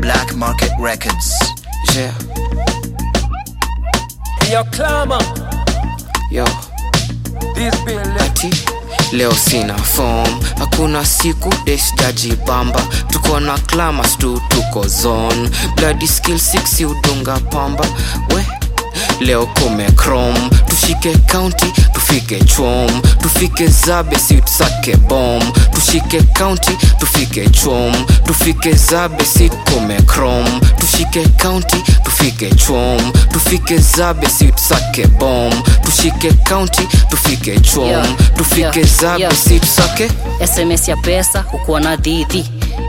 Black Market Records. Yeah, Yo, clamor, yo, this bill ati leo sina form, hakuna siku desjajibamba, tuko na clamas tu, tuko zone, bloody skill 6 udunga pamba we leo kume chrome tushike county tufike chom tufike zabe si tusake bom tushike county tufike chom tufike zabe si kume chrome tushike county tufike chom tufike zabe si tusake bom tushike county tufike chom Yeah, tufike yeah, zabe yeah. si tusake sms ya pesa hukuwa na dhidhi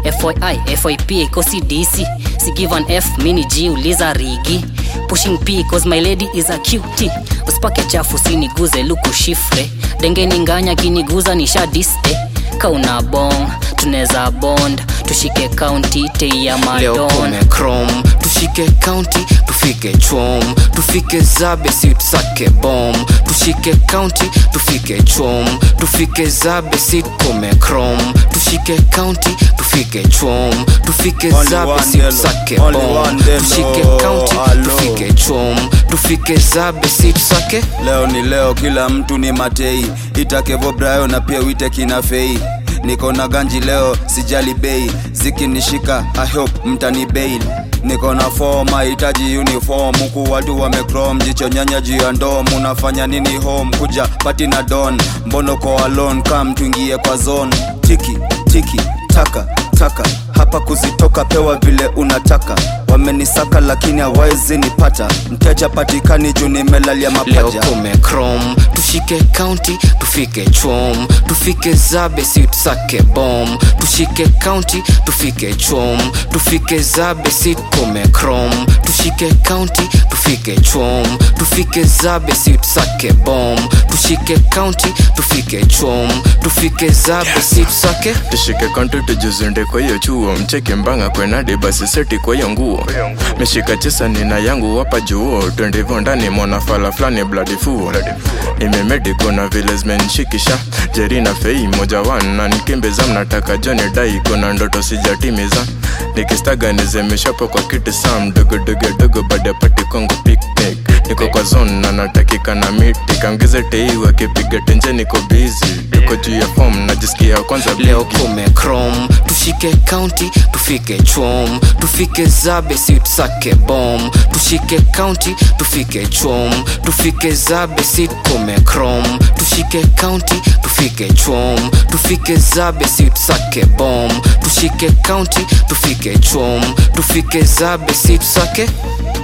fyi fyp ikosi dc si give an f mini g uliza rigi pushing p cause my lady is a cutie usipake chafu siniguze luku shifre dengeni nganya kiniguza nisha diste kauna bong tuneza bond tushike kaunti tei ya leo madon kume chrome tushike county tufike chom tufike zabe si tusake bom tushike county tufike chom tufike zabe si kume chrome tushike county tufike chom tufike Only zabe one si Delo, tusake only bom one Delo, tushike county alo. tufike chom tufike zabe si tusake leo ni leo kila mtu ni matei itakevo brayo na pia wite kina fei niko na ganji leo sijali bei zikinishika i hope mtani bail niko na form hahitaji uniform huku watu wamecrom jicho nyanya juu ya ndom unafanya nini home kuja pati na don mbono ko alone kam tuingie kwa zone tiki tiki taka taka hapa kuzitoka pewa vile unataka wamenisaka lakini hawawezi nipata mteja patikani juu nimelalia leo mapaja kume chrome tushike county tufike chom tufike zabe si tusake bom tushike county tufike chom tufike zabe si kume chrome tushike county tufike chom tufike zabe si tusake bom tushike county tufike chom tufike zabe si tusake tushike konto tujuzunde kwa hiyo chuo mcheke mbanga kwenade basi seti kwa hiyo nguo meshika chesa nina yangu wapa juo twendevo ndani mwana fala flani bladi fuo imemedi kuna vile zimenishikisha jerina fei moja wan na nikimbeza mnataka joni dai kuna ndoto sijatimiza nikistaga nizemeshapo kwa kiti sam dogodogodogo baada ya pati kwangu picnic niko kwa zone na natakika na miti kaongeze tei wakipiga tenje niko busy tuko juu ya fom najisikia kwanza leo bigi. kume chrome tushike county tufike chom tufike zabe si tusake bom tushike county tufike chom tufike zabe si kume chrome tushike county tufike chom tufike zabe si tusake bom tushike county tufike chom tufike zabe si tusake